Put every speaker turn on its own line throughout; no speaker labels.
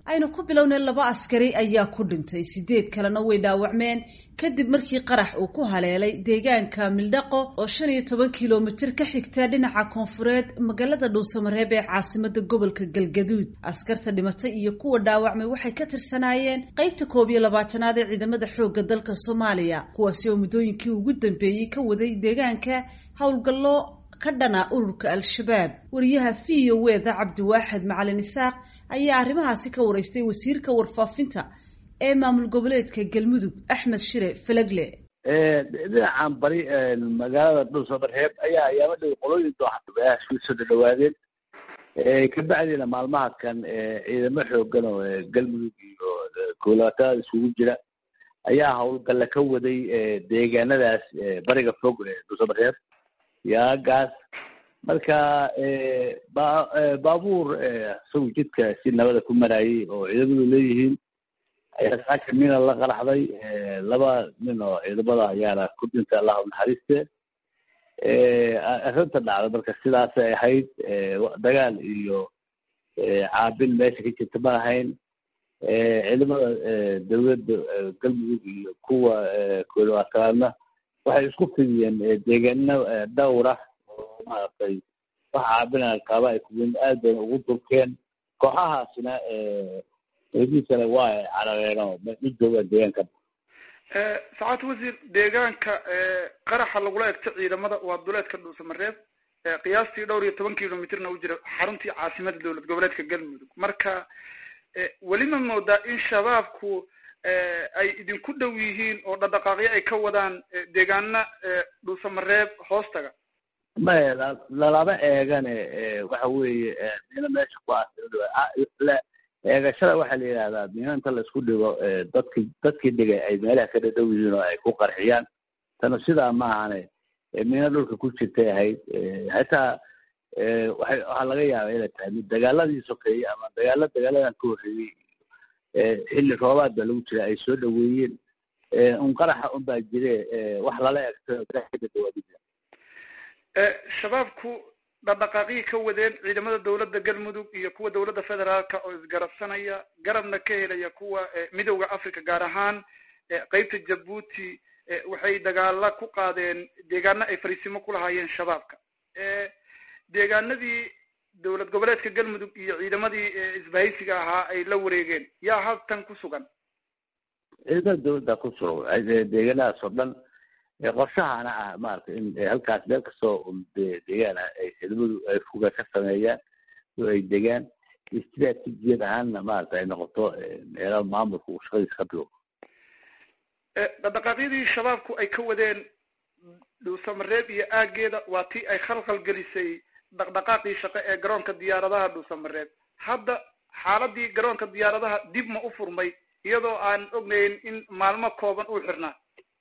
aynu ku bilownay laba askari ayaa ku dhintay sideed kalena way dhaawacmeen kadib markii qarax uu ku haleelay deegaanka mildhaqo oo shan iyo toban kilomitir ka xigta dhinaca koonfureed magaalada dhuusamareeb ee caasimada gobolka galgaduud askarta dhimatay iyo kuwa dhaawacmay waxay ka tirsanaayeen qeybta koob iyo labaatanaad ee ciidamada xoogga dalka soomaaliya kuwaasi oo muddooyinkii ugu dambeeyey ka waday deegaanka howlgallo ka dhana ururka al-shabaab wariyaha v o weda cabdiwaaxid macalin isaaq ayaa arrimahaasi ka wareystay wasiirka warfaafinta ee maamul goboleedka galmudug axmed shire falagle
dhinacan bari magaalada dhuusamareeb ayaa ayaama dhow qolooyin dooxayaashu soo dhadhawaadeen kabacdiina maalmaha kan ciidamo xoogan oo galmudug iyo koolaatada isugu jira ayaa howlgalla ka waday deegaanadaas bariga fog dhuusamareeb yaagaas marka ba baabuur isagu jidka si nabada ku marayay oo ciidamadu leeyihiin ayaa saaka mina la qaraxday laba nin oo ciidamada ayaana ku dhintay allahu naxariiste arrinta dhacda marka sidaasay ahayd dagaal iyo caabin meesha ka jirta ma ahayn ciidamada dawladda galmudug iyo kuwa koolwaatanaadna waxay isku fidiyeen deegaano dhowra oo maaragtay wax caabina qaaba ay kuwen aad bayna ugu durkeen kooxahaasina eediisana waa ay carareen oo ma joogaan deegaanka
sacaad wasiir deegaanka qaraxa lagula egto ciidamada waa duleedka dhuusamareeb qiyaastii dhowr iyo toban kilomitrna u jira xaruntii caasimada dowlad goboleedka galmudug marka weli ma moodaa in shabaabku ay idinku dhow yihiin oo dhaqdhaqaaqyo ay ka wadaan deegaana dhuusamareeb hoostaga
maya lalama eegane waxa weeye mina meesha ku aasila eegashada waxaa la yidhahdaa mina inta laisku dhigo dadki dadkii dhigay ay meelaha ka dhadhow yihiin oo ay ku qarxiyaan tana sidaa ma ahane mina dhulka ku jirtay ahayd hataa waay waxaa laga yaaba inay tahay mid dagaaladii sokeeyey ama dagaalo dagaaladan ka horreeyey xilli roobaad baa lagu jira ay soo dhaweeyeen un qaraxa un baa jire wax lala egto
shabaabku dhaqdhaqaaqyii ka wadeen ciidamada dowladda galmudug iyo kuwa dowladda federaalka oo isgarabsanaya garabna ka helaya kuwa midowda africa gaar ahaan qeybta jabuuti waxay dagaala ku qaadeen deegaano ay fariisimo ku lahaayeen shabaabka deegaanadii dowlad goboleedka galmudug iyo ciidamadii isbahaysiga ahaa ay la wareegeen yaa haltan ku sugan
ciidamada dowladda ku sugan deegaanadaas oo dhan qorshahana ah maaragtay in halkaas meel kastoo deegaan ah ay ciidamadu ay fuga ka sameeyaan oo ay degaan istraatijiyad ahaanna maaragta ay noqoto meelaha maamulka uu shaqadiisa ka bigo
dhaqdhaqaaqyadii shabaabku ay ka wadeen dhuusamareeb iyo aageeda waa tii ay khalkhal gelisay dhaqdhaqaaqii shaqo ee garoonka diyaaradaha dhuusamareeb hadda xaaladii garoonka diyaaradaha dib ma u furmay iyadoo aan ognayn in maalmo kooban uu xirnaa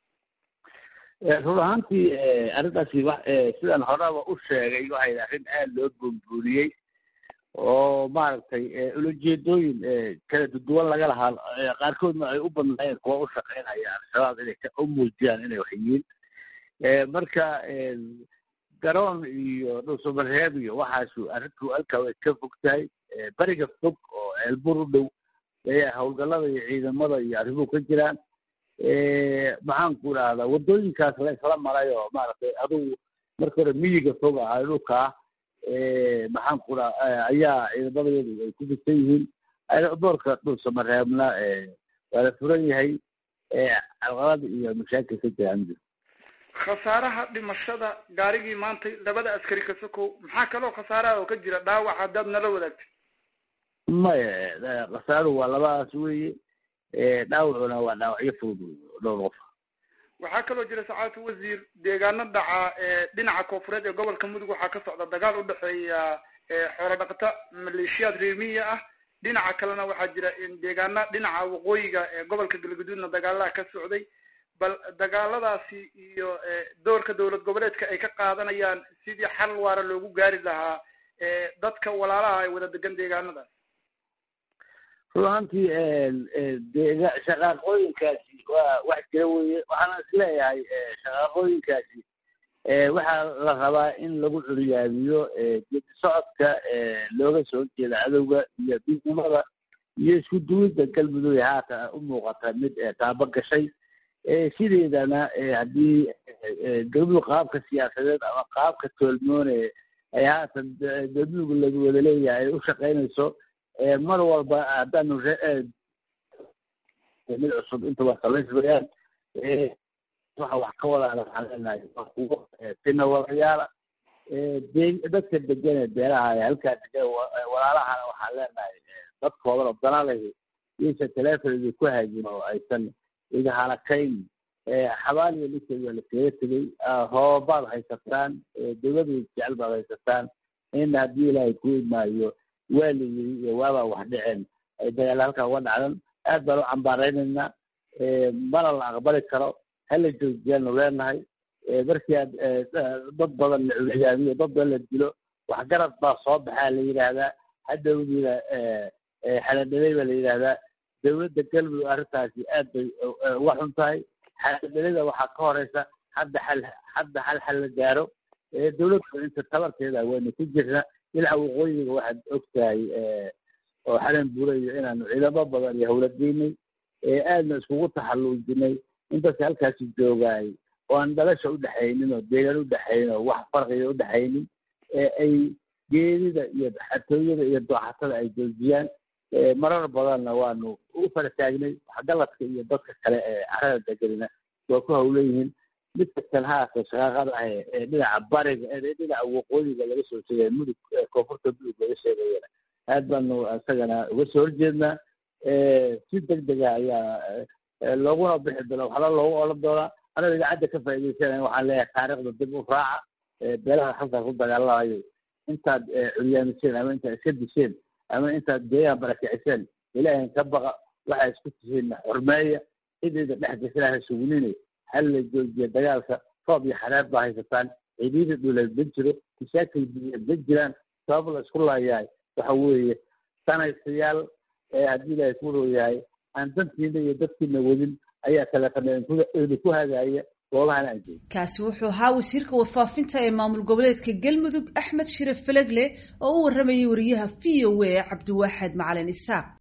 run ahaantii arrintaasi wa sidaan horeba u sheegay waxay arrin aada loo buunbuuniyey oo maaragtay ulajeedooyin kala duduwan laga lahaa qaarkoodna ay u badnaayeen kuwa u shaqeynaya al-shabaab inay u muujiyaan inay wax yihiin marka garoon iyo dhuusamareeb iyo waxaasu arrintu halkaa way ka fog tahay beriga fog oo ceelbur u dhow ayaa howlgallada iyo ciidamada iyo arrimuhu ka jiraan maxaan ku idhahdaa waddooyinkaas la isla maray oo maaragtay adugu marka hore miyiga fog ah dhulka ah maxaan ku dhaha ayaa ciidamadeedu ay ku fisan yihiin boorka dhuusamareebna waa la furan yahay calqalada iyo mashaakil ka jiraan
khasaaraha dhimashada gaarigii maantay labada askari ka sokow maxaa kaloo khasaaraha oo ka jira dhaawac haddaad nala wadaagtay
maya khasaaruhu waa labadaas weeye dhaawacuna waa dhaawacyo fudud dhowr qof
waxaa kaloo jira sacaadatu wasiir deegaano dhaca dhinaca koonfureed ee gobolka mudug waxaa ka socda dagaal udhexeeya xoolo dhaqata maleeshiyaad reemiya ah dhinaca kalena waxaa jira deegaana dhinaca waqooyiga ee gobolka galgaduudna dagaalaha ka socday bal dagaaladaasi iyo doorka dowlad goboleedka ay ka qaadanayaan sidii xal waara loogu gaari lahaa dadka walaalaha ay wada degan deegaanadaas
run ahaantii deega shaqaaqooyinkaasi waa wax jira weye waxaana isleeyahay shaqaaqooyinkaasi waxaa la rabaa in lagu curyaamiyo geedi socodka looga soo jeeda cadowga iyo midnimada iyo isku duwidda galmudug haatan u muuqata mid taabo gashay sideedana haddii galmudug qaabka siyaasadeed ama qaabka toolmoone ay haatan galmudug lagu wada leeyahay ay u shaqaynayso mar walba haddaanu mid cusub intaba samaysmayaan waxa wax ka wadaana waxaan leenahay kuwo tina wadayaala de dadka degan ee beeraha ee halkaa degan walaalahana waxaan leenahay dadkoodan oo danalahi iyaysa telefonidii ku haajin oo aysan iga halakayn xabaaliya ninkeed waa laskaga tegey hoobaad haysataan dawlada jecel baad haysataan in haddii ilaahay ku imaayo waa la yiri iyo waabaa wax dhiceen ay dagaal halkaa uga dhacdan aad baan u cambaaraynaynaa mana la aqbali karo hala joojiyaanu leenahay markii aad dad badan la culiyaamiyo dad badan la dilo waxgarad baa soo baxaa la yidhaahdaa hadhowdiina xaladhalay baa la yidhaahdaa dawladda galmudug arrintaasi aad bay uga xun tahay xaladhalada waxaa ka horeysa hadda xal hadda hal xal la gaaro dawladda inta tabarteeda waynu ku jirna dhinaca waqooyiga waxaad og tahay oo xalan buurayo inaanu ciidamo badan iyo howlageynay aadna iskugu taxalluujinay intaas halkaasi joogaay oo aan dhalasha udhexaynin oo deegaan udhexaynin oo wax farqiga udhexaynin ay geedida iyo xatooyada iyo dooxatada ay joojiyaan marar badanna waanu u fara taagnay waxgaladka iyo dadka kale ee carada deganina waa ku hawleyihiin midka kanhaasa shaqaaqada ah ee dhinaca bariga ee dhinaca waqooyiga laga soo sheegaya mudug koonfurta mudug laga sheegayana aad baanu isagana uga soo horjeednaa si deg dega ayaa looguna bixi doona waxla loogu oran doonaa anagoo idaacadda ka faa'iidaysanaya waxaan leeyahay taariikhda dib u raaca beelaha halkaas ku dagaalamayo intaad curyaamiseen ama intaad iska disheen ama intaad deegaan barakiciseen ilaahin ka baqa waxaa isku tihiin xurmeeya cidayda dhex gasanaha sugunine hal la joojiya dagaalka roob iyo xareer baa haysataan ciidiyada dhuleed ma jiro mashaakil biyeed ma jiraan sabab la isku laayahay waxa weeye sanaysayaal haddii ilaahay ku rooyahay aan dantiina iyo dadkiina wadin ayaa taleefana ku hagaaya goobahan aan joogin
kaasi wuxuu ahaa wasiirka warfaafinta ee maamul goboleedka galmudug axmed shire felegle oo u waramayay wariyaha v o a cabdiwaaxed macalin isaaq